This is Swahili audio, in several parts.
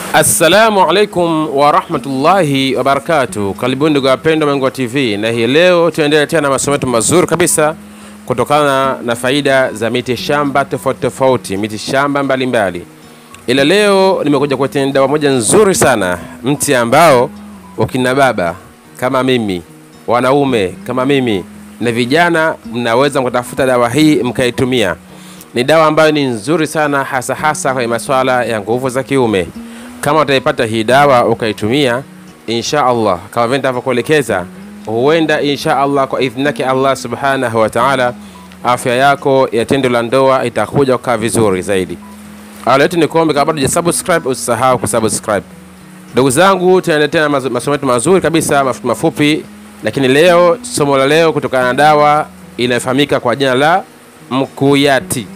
Assalamu alaikum warahmatullahi wabarakatu. Karibuni ndugu wapendwa Mangua TV, na hii leo tunaendelea tena na masomo yetu mazuri kabisa kutokana na faida za miti shamba tofauti tofauti, miti shamba mbalimbali. Ila leo nimekuja kuletea dawa moja nzuri sana, mti ambao wakina baba kama mimi, wanaume kama mimi na vijana mnaweza mkatafuta dawa hii mkaitumia. Ni dawa ambayo ni nzuri sana, hasa hasa kwenye masuala ya nguvu za kiume. Kama utaipata hii dawa ukaitumia, insha Allah kama vile nitavyokuelekeza, huenda insha Allah kwa idhini yake Allah subhanahu wa ta'ala, afya yako ya tendo la ndoa itakuja kukaa vizuri zaidi. Awali yote ni kuombe, kama bado hujasubscribe usisahau kusubscribe. Ndugu zangu, tunaendelea tena mazo- masomo yetu mazuri kabisa mafupi mafupi, lakini leo somo la leo kutokana na dawa inayofahamika kwa jina la mkuyati.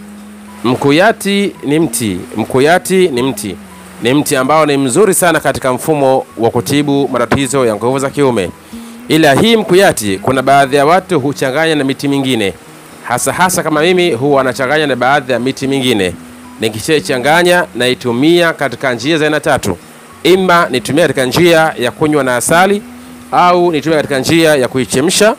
Mkuyati ni mti, mkuyati ni mti, ni mti ambao ni mzuri sana katika mfumo wa kutibu matatizo ya nguvu za kiume. Ila hii mkuyati, kuna baadhi ya watu huchanganya na miti mingine, hasa hasa kama mimi huwa anachanganya na baadhi ya miti mingine. Nikishaichanganya naitumia katika njia za aina tatu, ima nitumia katika njia ya kunywa na asali, au nitumia katika njia ya kuichemsha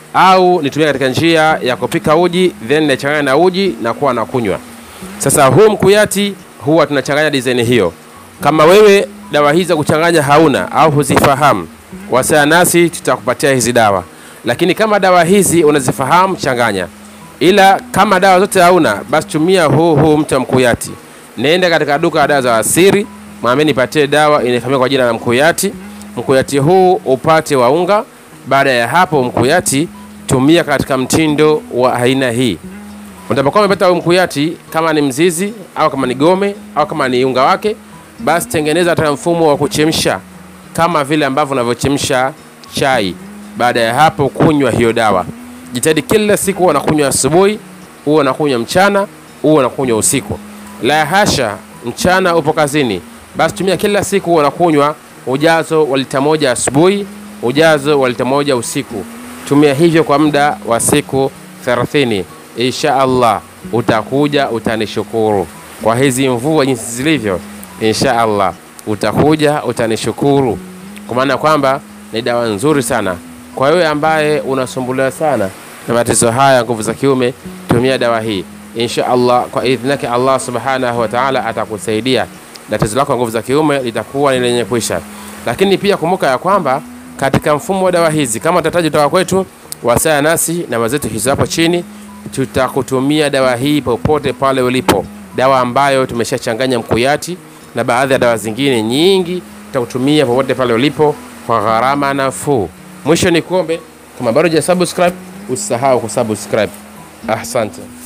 au nitumia katika njia ya kupika uji then nachanganya na uji na kuwa na kunywa. Sasa huu mkuyati huwa tunachanganya design hiyo. Kama wewe dawa hizi za kuchanganya hauna au huzifahamu, wasiliana nasi, tutakupatia hizi dawa. Lakini kama dawa hizi unazifahamu, changanya. Ila kama dawa zote hauna, basi tumia huu huu mti wa mkuyati. Nenda katika duka la dawa za asiri, mwambie nipatie dawa inayofahamika kwa jina la mkuyati. Mkuyati huu upate wa unga. Baada ya hapo, mkuyati tumia katika mtindo wa aina hii. Utakapokuwa umepata huu mkuyati, kama ni mzizi au kama ni gome au kama ni unga wake, basi tengeneza hata mfumo wa kuchemsha kama vile ambavyo unavyochemsha chai. Baada ya hapo, kunywa hiyo dawa. Jitahidi kila siku huwa unakunywa asubuhi, huwa unakunywa mchana, huwa unakunywa usiku. La hasha, mchana upo kazini, basi tumia kila siku huwa unakunywa ujazo wa lita moja asubuhi, ujazo wa lita moja usiku. Tumia hivyo kwa muda wa siku 30. Insha Allah utakuja utanishukuru kwa hizi mvua jinsi zilivyo. Insha Allah utakuja utanishukuru, kwa maana kwamba ni dawa nzuri sana kwa wewe ambaye unasumbuliwa sana na matatizo haya nguvu za kiume. Tumia dawa hii insha Allah, kwa idhini yake Allah subhanahu wa ta'ala atakusaidia na tatizo lako la nguvu za kiume litakuwa ni lenye kuisha. Lakini pia kumbuka ya kwamba katika mfumo wa dawa hizi, kama utahitaji dawa kwetu, wasiliana nasi na zetu hizo hapo chini, tutakutumia dawa hii popote pale ulipo, dawa ambayo tumeshachanganya mkuyati na baadhi ya dawa zingine nyingi, tutakutumia popote pale ulipo kwa gharama nafuu. Mwisho ni kuombe, kama bado hujasubscribe usisahau kusubscribe. Asante.